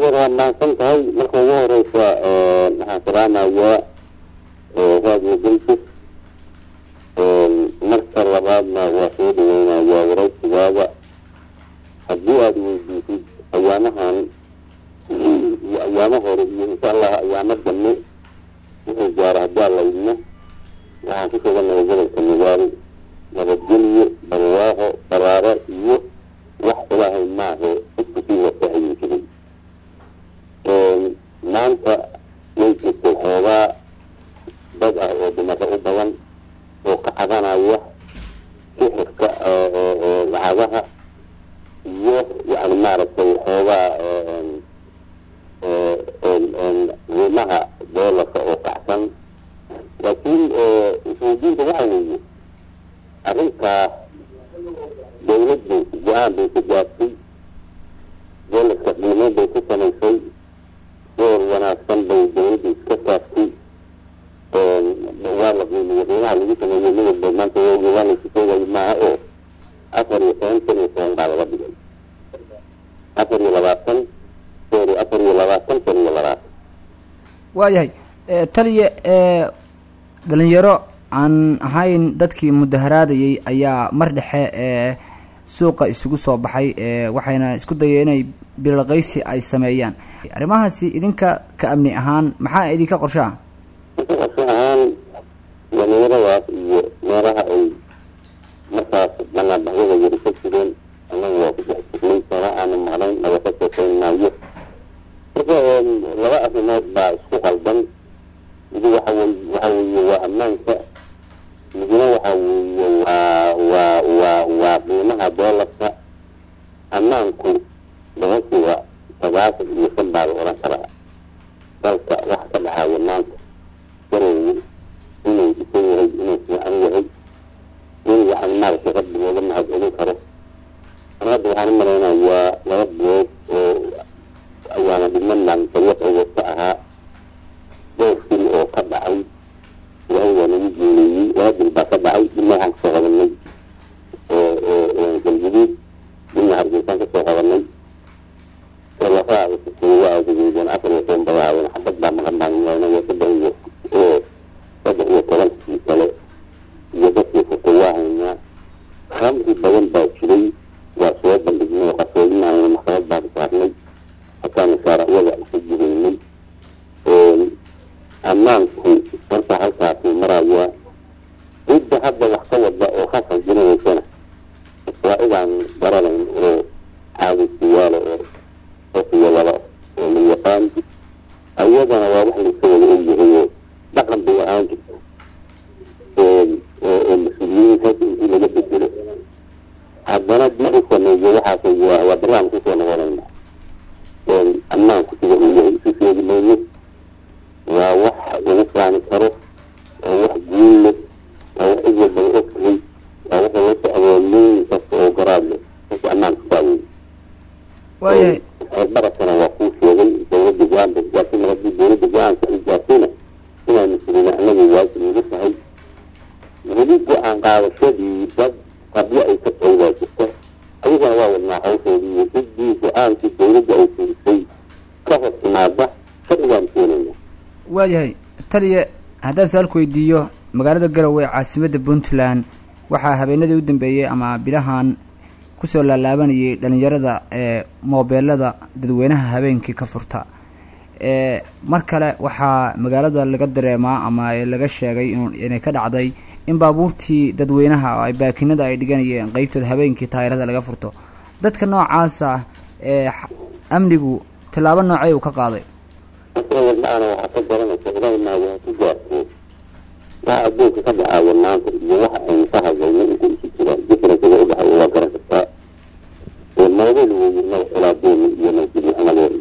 adeer waa maadsan tahay marka ugu horeysa waxaan salaamayaa raadiyo galbis marka labaadna waa soo dhaweynayaa waraysigaada haddii aada weydiisid ayaamahan iyo ayaamo hore iyo insha allah ayaamo dambe wuxuu gaara haddii alla idmo waxaan ku sugannahay gobolka magaalo nabadgelyo barwaaqo baraaro iyo wax ilaahay maahe dadka sii wasaahayin jiray maanta way jirtay xoogaa dad ah oo dhimasho u badan oo ka cadanaya sixirka lacagaha iyo yani maaragtay xoogaa qiimaha doolarka oo kacsan laakiin isweydiinta waxa weeye arrintaas dawladdu go-aan bay ku gaartay doolarka qiimo bay ku samaysay door wanaagsan bay dawladdu iska saartay waa la qiimiyo qiimaha lagu sameeyey midabba maanta waa laysu sheegayo maaha oo afar iyo toban kun iyo toban baa laga dhigay afar iyo labaatan sorry afar iyo labaatan kun iyo labaatan waayahay taliya dhalinyaro aan ahayn dadkii mudaharaadayay ayaa mar dhexe ee suuqa isugu soo baxay waxayna isku dayeen inay bilaqaysi ay sameeyaan arrimahaasi idinka ka amni ahaan maxaa idinka qorshaa qorsho ahaan dhalinyaradaas iyo meelaha ay markaas banaanbaxyada yari ka jireen anagu waa ku dhex jirnay sana aanu maqnayn naga ka sheekeyn maayo marka laba arrimood baa isku qaldan midi waxa wey waxa weeye waa ammaanka midna waxa weeye waa waa waa waa qiimaha doolarka ammaanku boqolkiiba sagaashan iyo shan baa la odhan karaa dalka waxa ka dhaxaaya maanta garowe inuu dhisan yahay inuu fiican yahay in yani maaragtay rabbi looga mahad celin karo an hadda waxaan u malaynayaa laba bilood oo ayaana dhimanaan dariiqayga ka ahaa dhowr fil oo ka dhacay ilaahay waa nagu guuleeyey laba bil baa ka dhacay dhina waxaan kasoo qabanay galguduud dhina hargeysaan kasoo qabanay lafaha waa agudeedeen afar iyo toban bayaaween xabad baa maqan baan imaanaya saddex iyo saddex iyo tobankii kale iyo dadkii furtay waa haynaa khamri badan baa jiray waa soo bandhignay oo qasoodinayna maxkamad baan saarnay hataanu shaaracyada isu jireynay ammaanku marka halkaasuu marayaa cidda hadda wax ka wada oo ka sanjinayeysana waa idaan garanayn oo caadisiyaala oo ofiyo laba oo la yaqaan ayadana waa wax layska wada ogyahay oo dhaqan bay ahaan jirta oo mas-uuliyiinta intii laga bedelo haddana dib u sameeyo waxaas waa barnaamij kusoo noqonayna ammaanku sida uu yahay isu sheegi mayno waa wax lagu faani karo waa wax guul leh waa wax cid walba la ogtahay waa waxa loo socdoo leyn kasta oo garaad leh marka ammaanku saa wey waayahay barakana waa kuu sheegay dawladda go-aan bay gaartay mar haddii dawladda go-aanka ay gaartayna inaanu fulina anagu waajib nagu tahay weli go-aan qaadashadii dad qabyo ay ka tawdaa jirta ayagana waa wadnaa hawshoodii iyo ciddii go-aankii dawladda ay fulisay ka hor timaada sharcigaan keenayna waayahay taliya haddaan su-aalku weydiiyo magaalada garowe caasimadda puntland waxaa habeenadii u dambeeyey ama bilahan kusoo laalaabanayay dhalinyarada ee moobeelada dadweynaha habeenkii ka furta mar kale waxaa magaalada laga dareemaa ama laga sheegay inay ka dhacday in baabuurtii dadweynaha ay baakinada ay dhiganayeen qeybtooda habeenkii taayirada laga furto dadka noocaasa ee amnigu tallaabo noocey uu ka qaaday markawadhaana waxaa ka garanaysa ilaahay maaga ha ku gaarto waxa adduunka ka dhacaayo maanta iyo waxa aynu ka hadlayno inta isu jiraan differencega udhexeeya waa garan kartaa moodel weeye madax ilaadeena iyo nabadgelyoxumadeena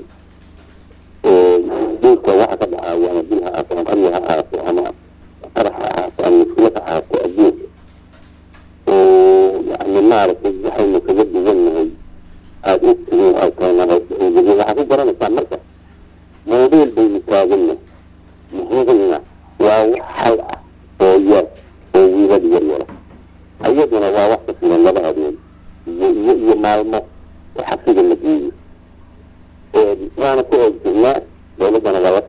dhulka waxa ka dhacaayo ama bil ha ahaato ama arya ha ahaato ama qarax ha ahaato ama mushkilad ha ahaato adduunka oo yani maaragtay waxaynu kaga duwannahay aada ogtihiin ay tahay waxaa ku garanaysaa marka moodeel baynu taagana muhiimna waa wax hal ah oo yar oo wiilad yar yara ayaduna waa wax ka filan laba habeen iyo iyo iyo maalmo oo xabsiga la geeyo waana ku oogjirnaa dowladdana waa